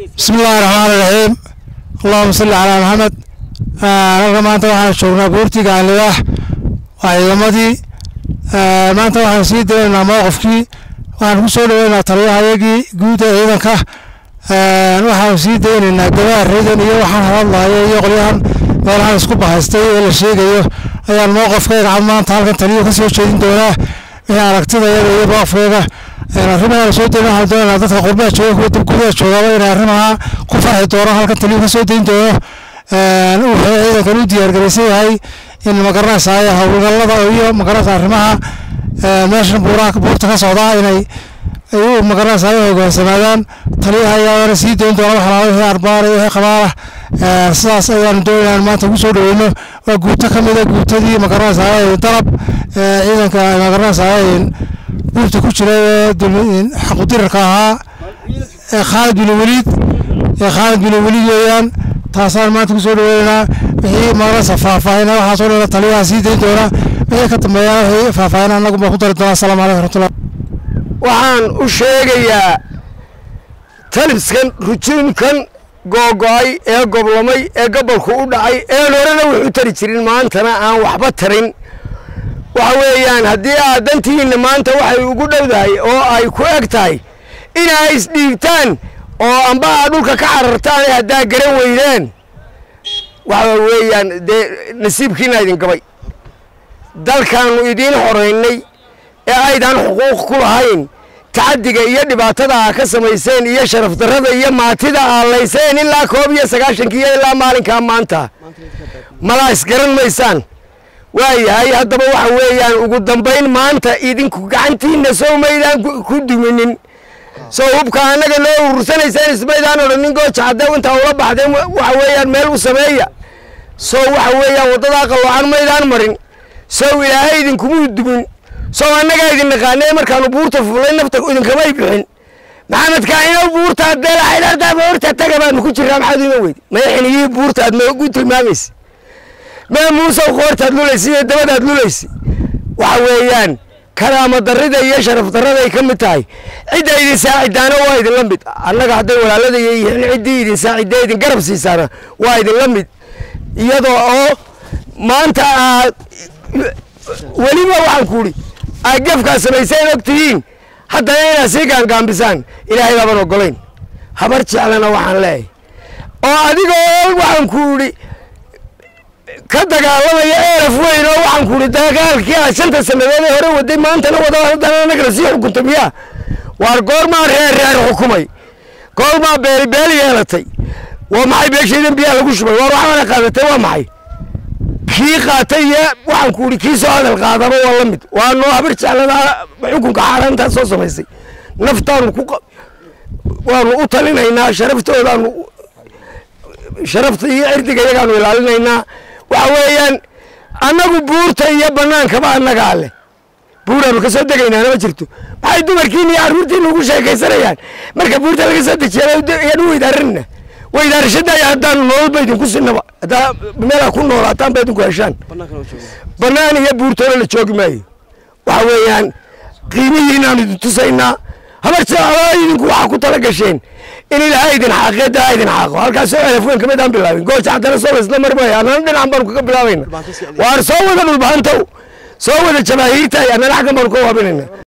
bismi illaahi raxmaani raxiim allahuma salli calaa maxamed halka maanta waxaan joognaa buurtiga alilaax waa ciidamadii maanta waxaan sii daynaynaa mowqifkii waxaan ku soo dhaweynaa taliyahayagii guud ee ciidanka waxaan sii daynaynaa gabaha reedan iyo waxaan hadlayo iyo qolyahan meelahan isku bahaystay ee la sheegayo ayaan mowqifkayga cad maanta halkan taliyo ka soo jeedin doonaa wixii aragtidayada iyo mowqifkayga arrimaha la soo dayn waxaan doonaynaa dadka qurbaha jooga kuwa gudaha joogaba inay arrimaha ku farxi doonaan halkan taliyo ka soo dayn doono wuxuu ciidankan u diyaargaraysan yahay in magaranaysaay howlgallada iyo magaranaysa arrimaha meeshan buuraha buurta ka socdaa inay ay magaranaysaay hogaansamaadaan taliyaha ayaana sii dayn doona waxalaala wixii arbaar iyo wixii qabaala sidaas ayaanu doonayna in maanta ugu soo dhaweyno waa guuto ka mida guutadii magaranaysaay dalab ciidanka magaranaysaay buurta ku jira ee xaqudirarka ahaa ee khaalid bin weliid ee khaalid bin weliid weeyaan taasaan maanta kusoo dhaweynaa wixii magarasa faahfaahina waxaasoo dhan taliyaha sii dayn doona wixii ka dambeeyana wixii faahfaahina annagu baa ku dari doonaa asalaamu calaykum raxmatullah waxaan u sheegayaa talibskan rujuunkan googo-ay ee goblamay ee gobolku u dhacay een horena wuxuu tari jirin maantana aan waxba tarin waxa weeyaan haddii aad dantihiinna maanta waxay ugu dhowdahay oo ay ku eg tahay inay isdhiibtaan oo amba aad dhulka ka carartaan haddaa garan weydaan waxa weeyaan dee nasiibkiina idin gabay dalkaannu idiin xoraynay ee aydan xuquuq ku lahayn tacaddiga iyo dhibaatada aa ka samayseen iyo sharaf darrada iyo maatida aa layseen ilaa koob iyo sagaashankiiyo ilaa maalinkaa maanta malaa isgaran maysaan waayahay haddaba waxa weeyaan ugu dambayn maanta idinku gacantiinna sow maydaan ku duminin sow hubka annaga noo urursanaysaan ismaydaan odhanin gooja haddee intaa ula baxdeen waxa weeyaan meel u sameeya sow waxa weeyaan waddadaa qalloocan maydaan marin sow ilaahay idinkumuu dumin sow annagaa idin naqaanee markaanu buurta fuulay nafta idinkamay bixin maxamed kaacinow buurta beela xidhaartaa buurta taga baanu ku jirraa maxaad ima weydi madaxinigii buurta aad noogu tilmaamaysa mee muusow qoortaad lulaysa iyo dabadaad lulaysa waxa weeyaan karaama darrida iyo sharaf darraday ka mid tahay cidda idin saacidaana waa idinla mid annaga hadday walaaladaya yihiin ciddii idin saacidee idin garab siisaana waa idinla mid iyadoo oo maanta aad weliba waxaan ku idhi aad gefkaa samayseen og tihiin haddana inaad sii gaangaambisaan ilaahay baaban ogolayn habar jeclana waxaan leeyahay oo adigoo waxaan ku idhi ka dagaalamaya eeraf weyn oo waxaan ku idhi dagaalkii aad shanta sannadood ee hore waday maantana wada haddana annagana sii xukunta miyaa waar goormaa reer reer xukumay goormaa beeli beeli yeelatay waa maxay beeshaydan biyaa lagu shubay waar waxaana qaadatay waa maxay kii qaatay iyo waxaan ku idhi kii soo hadal qaadaba waa la mid waa noo habar jeclada xukunka xaaraantaa soo samaysay naftaanu ku waanu u talinaynaa sharaftoodaanu sharafta iyo cirdiga iyagaanu ilaalinaynaa waxa weeyaan annagu buurta iyo bannaankaba annagaa leh buuraanu ka soo degaynaana ma jirto maxay dumarkiina iyo carruurtiina ugu sheekaysanayaan marka buurta laga soo dejiyaan weydaarina weydaarashadaya haddaanu nolol ba idinku sinaba haddaa meelaa ku noolaataan ba idinku heshaan bannaan iyo buurtoona la joogi maayo waxa weeyaan qiimihiinaanu idin tusaynaa habar jeclaa idinku waxaa ku tala gasheen in ilaahay idin xaaqeeda idin xaaqo halkaasoo celaf weyn kamid aan bilaabin gooja haddana soo laysla marmaya annana dhinacan baanu kaga bilaabayna waar soo wada dhulbahantow soo wada jamaahiirta annana xaggan baanu ka waabinayna